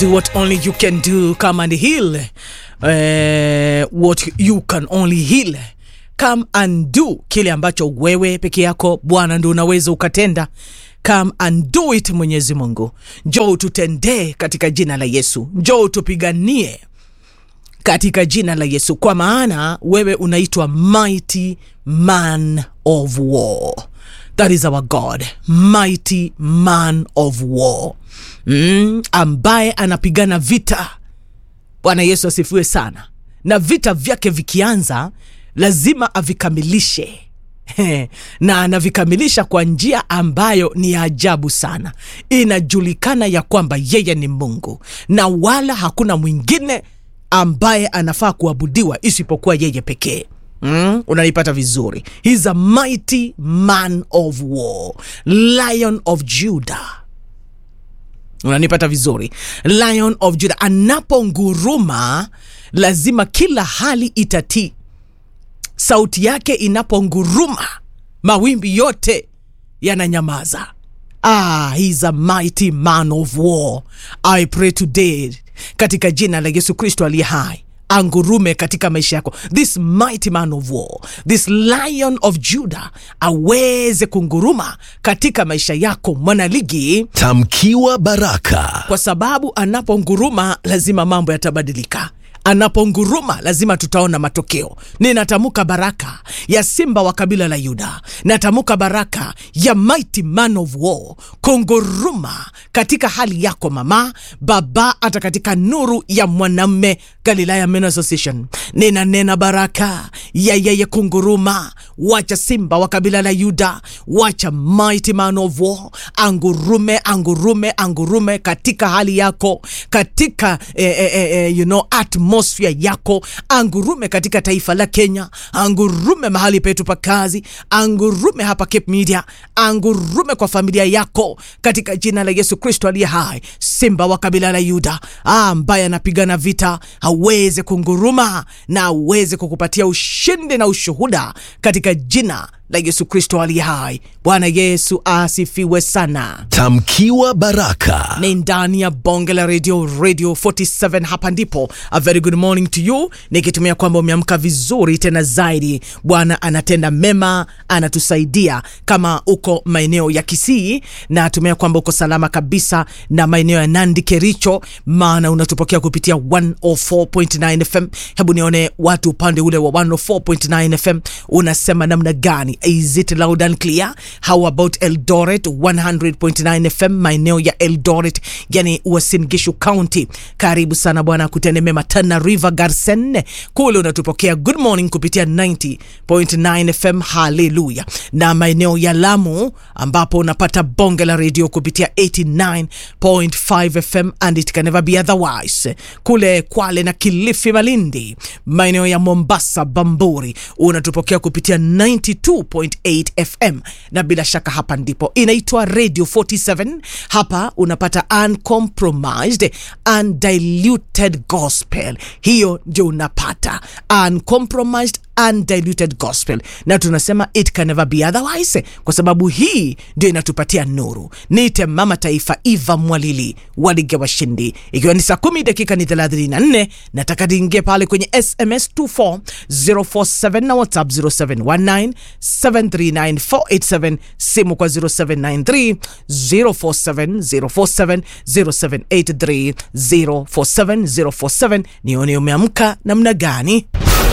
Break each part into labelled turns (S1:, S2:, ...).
S1: do what only you can do come and heal uh, what you can only heal come and do kile ambacho wewe peke yako bwana ndo unaweza ukatenda come and do it mwenyezi mungu njoo tutendee katika jina la yesu njoo tupiganie katika jina la yesu kwa maana wewe unaitwa mighty man of war that is our god mighty man of war mm, ambaye anapigana vita bwana yesu asifiwe sana na vita vyake vikianza lazima avikamilishe na anavikamilisha kwa njia ambayo ni ya ajabu sana inajulikana ya kwamba yeye ni mungu na wala hakuna mwingine ambaye anafaa kuabudiwa isipokuwa yeye pekee Mm, unanipata vizuri He's a mighty man of war lion of judah unanipata vizuri lion of judah anaponguruma lazima kila hali itatii sauti yake inaponguruma mawimbi yote yananyamaza ah, he's a mighty man of war i pray today katika jina la yesu kristo aliye hai angurume katika maisha yako this mighty man of war this lion of judah aweze kunguruma katika maisha yako mwanaligi
S2: Tamkiwa baraka.
S1: kwa sababu anaponguruma lazima mambo yatabadilika anaponguruma lazima tutaona matokeo ninatamka baraka ya simba wa kabila la yuda natamka baraka ya mighty man of war kunguruma katika hali yako mama baba hata katika nuru ya mwanamme galilaya men association ninanena baraka ya yeye kunguruma wacha simba wa kabila la yuda wacha mighty man of war angurume angurume angurume katika hali yako katika eh, eh, eh, you know, atmosphere yako angurume katika taifa la kenya angurume mahali petu pa kazi angurume hapa cape media angurume kwa familia yako katika jina la yesu kristo aliye hai simba wa kabila la yuda ambaye anapigana vita aweze kunguruma na aweze kukupatia ushindi na ushuhuda katika jina la yesu kristo aliye hai bwana yesu asifiwe sana
S2: Tamkiwa baraka.
S1: ni ndani ya bonge la radio radio 47 hapa ndipo a very good morning to you nikitumia kwamba umeamka vizuri tena zaidi bwana anatenda mema anatusaidia kama uko maeneo ya kisii na tumia kwamba uko salama kabisa na maeneo ya nandi kericho maana unatupokea kupitia 104.9 fm hebu nione watu upande ule wa 104.9 fm unasema namna gani is it loud and clear how about eldoret 100.9 fm maeneo ya eldoret yani Uasin Gishu county karibu sana bwana kutende mema tana river garsen kule unatupokea good morning kupitia 90.9 fm haleluya na maeneo ya lamu ambapo unapata bonge la redio kupitia 89.5 fm and it can never be otherwise kule kwale na kilifi malindi maeneo ya mombasa bamburi unatupokea kupitia 92.8 fm na bila shaka hapa ndipo inaitwa radio 47 hapa unapata uncompromised undiluted gospel hiyo ndio unapata uncompromised undiluted gospel na tunasema it can never be otherwise kwa sababu hii ndio inatupatia nuru niite mama taifa iva mwalili walige washindi ikiwa ni saa kumi dakika ni 34 nataka niingie pale kwenye sms 24047 na whatsapp 0719 739487 simu kwa 0793 047 047 0783 047 047 nione umeamka namna gani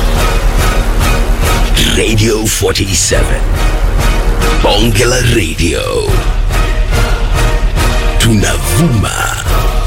S2: Radio 47. Bonge la Radio. Tunavuma